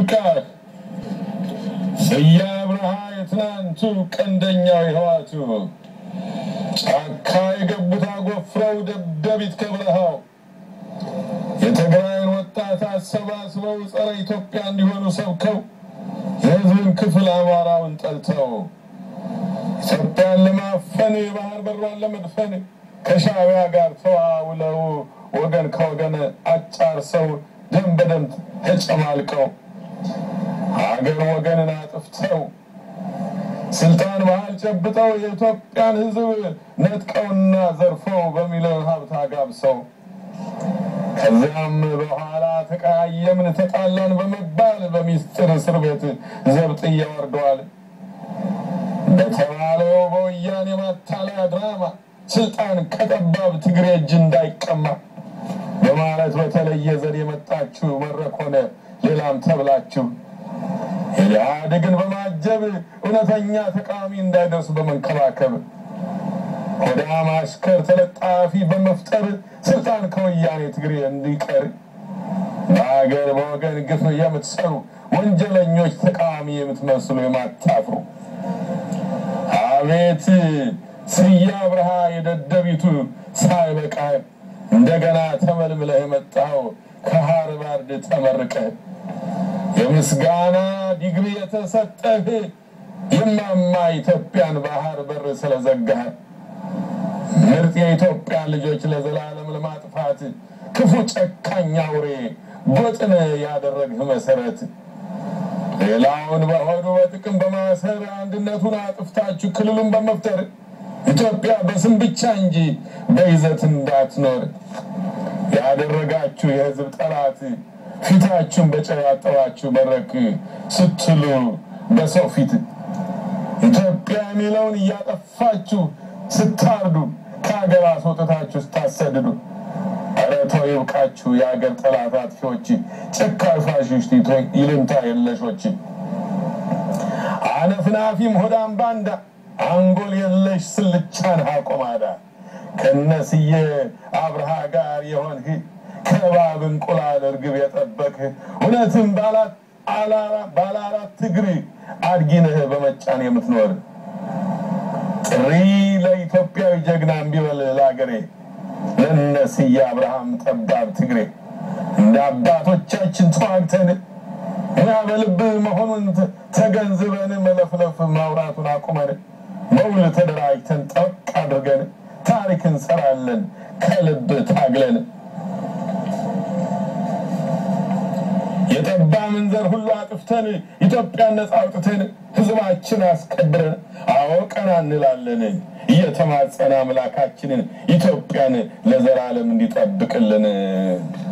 ይብቃህ። ስዬ አብርሃ የትናንቱ ቀንደኛው የህዋቱ ጫካ የገቡት አጎፍረው ደደቢት ከበረሃው የትግራይን ወጣት አሰባስበው ጸረ ኢትዮጵያ እንዲሆኑ ሰብከው የህዝብን ክፍል አማራውን ጠልተው ኢትዮጵያን ለማፈን የባህር በሯን ለመድፈን ከሻዕቢያ ጋር ተዋውለው ወገን ከወገን አጫርሰው ደም በደም ተጨማልቀው ሀገር ወገንን አጥፍተው ስልጣን ባህል ጨብጠው የኢትዮጵያን ህዝብ ነጥቀውና ዘርፈው በሚሊዮን ሀብት አጋብሰው ከዚያም በኋላ ተቀያየምን ተጣላን በመባል በሚስጥር እስር ቤት ዘብጥያ ወርደዋል። በተባለው በወያኔ ማታለያ ድራማ ስልጣን ከጠባብ ትግሬ እጅ እንዳይቀማ በማለት በተለየ ዘዴ የመጣችሁ መድረክ ሆነ ሌላም ተብላችሁ ኢህአዴግን በማጀብ እውነተኛ ተቃዋሚ እንዳይደርስ በመንከባከብ ሆዳም አሽከር ተለጣፊ በመፍጠር ስልጣን ከወያኔ ትግሬ እንዲቀር በሀገር በወገን ግፍ የምትሰሩ ወንጀለኞች ተቃዋሚ የምትመስሉ የማታፍሩ አቤት ስዬ አብርሃ የደደቢቱ ሳይበቃ እንደገና ተመልምለህ የመጣው ከሃርቫርድ ተመርቀህ የምስጋና ዲግሪ የተሰጠህ የማማ ኢትዮጵያን ባህር በር ስለዘጋህ ምርጥ የኢትዮጵያን ልጆች ለዘላለም ለማጥፋት ክፉ ጨካኝ አውሬ ጎጥን ያደረግህ መሰረት ሌላውን በሆዱ በጥቅም በማሰር አንድነቱን አጥፍታችሁ ክልሉን በመፍጠር ኢትዮጵያ በስም ብቻ እንጂ በይዘት እንዳትኖር ያደረጋችሁ የሕዝብ ጠላት ፊታችሁን በጨው ያጠባችሁ መድረክ ስትሉ በሰው ፊት ኢትዮጵያ የሚለውን እያጠፋችሁ ስታርዱ ከሀገር አስወጥታችሁ ስታሰድዱ ኧረ ተው ይብቃችሁ። የሀገር ጠላት አጥፊዎች፣ ጨካኝ ፋሽስት ይሉንታ የለሾች፣ አነፍናፊም ሆዳም ባንዳ፣ አንጎል የለሽ ስልቻን አቆማዳ ከነስዬ አብርሃ ጋር የሆንህ ከባብ እንቁላል እርግብ የጠበቅህ እውነትም ባለ አራት እግር አድጊነህ በመጫን የምትኖር ጥሪ ለኢትዮጵያዊ ጀግና እምቢበል ለአገሬ ለነስዬ አብርሃም ጠባብ ትግሬ እንደ አባቶቻችን ተዋግተን ሙያ በልብ መሆኑን ተገንዝበን መለፍለፍ ማውራቱን አቁመን በውል ተደራጅተን ጠቅ አድርገን ታሪክ እንሰራለን ከልብ ታግለን የጠባ ምንዘር ሁሉ አጥፍተን ኢትዮጵያን ነጻ አውጥተን ሕዝባችን አስከብረን አወቀና እንላለን እየተማጸነ አምላካችንን ኢትዮጵያን ለዘላለም እንዲጠብቅልን